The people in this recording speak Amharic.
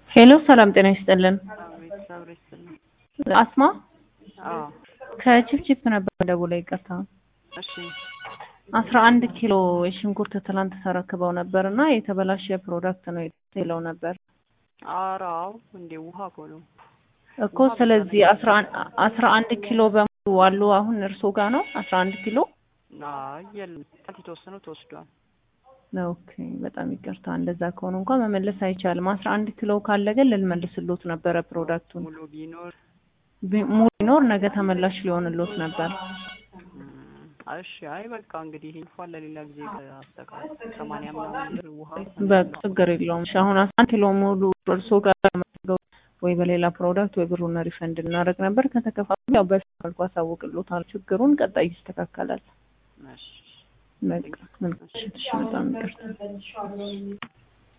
ሄሎ ሰላም ጤና ይስጥልን። አቤት ሰብር ይስጥልኝ። አስማ አዎ ከቺፕቺፕ ነበር ደውላ ይቅርታ። እሺ አስራ አንድ ኪሎ የሽንኩርት ትላንት ተረክበው ነበር እና የተበላሸ ፕሮዳክት ነው ይለው ነበር ኧረ አዎ እንዴ ውሃ እኮ ነው። እኮ ስለዚህ አስራ አን- አስራ አንድ ኪሎ በሙሉ አሉ አሁን እርሶ ጋር ነው አስራ አንድ ኪሎ አይ የለም ጥቂት የተወሰነው ተወስዷል። ኦኬ በጣም ይቅርታ እንደዛ ከሆነ እንኳን መመለስ አይቻልም አስራ አንድ ኪሎ ካለ ግን ልንመልስሎት ነበረ ፕሮዳክቱን ሙሉ ቢኖር ቢ- ሙሉ ቢኖር ነገ ተመላሽ ሊሆንሎት ነበር እም፣ እሺ አይ በቃ እንግዲህ ይሄ እንኳን ለሌላ ጊዜ አስተካክል ሰማንያ ምናምን ብር ውሃ በቃ ችግር የለውም እሺ አሁን አስራ አንድ ኪሎ ሙሉ እርሶ ጋር መጥተው ወይ በሌላ ፕሮዳክት ወይ ብሩን ሪፈንድ እናደርግ ነበር ከተከፋፈሉ ያው በፊት መልኩ አሳውቅሎታል ችግሩን ቀጣይ ይስተካከላል እሺ በቃ መልካም እሺ በጣም ይቅርታ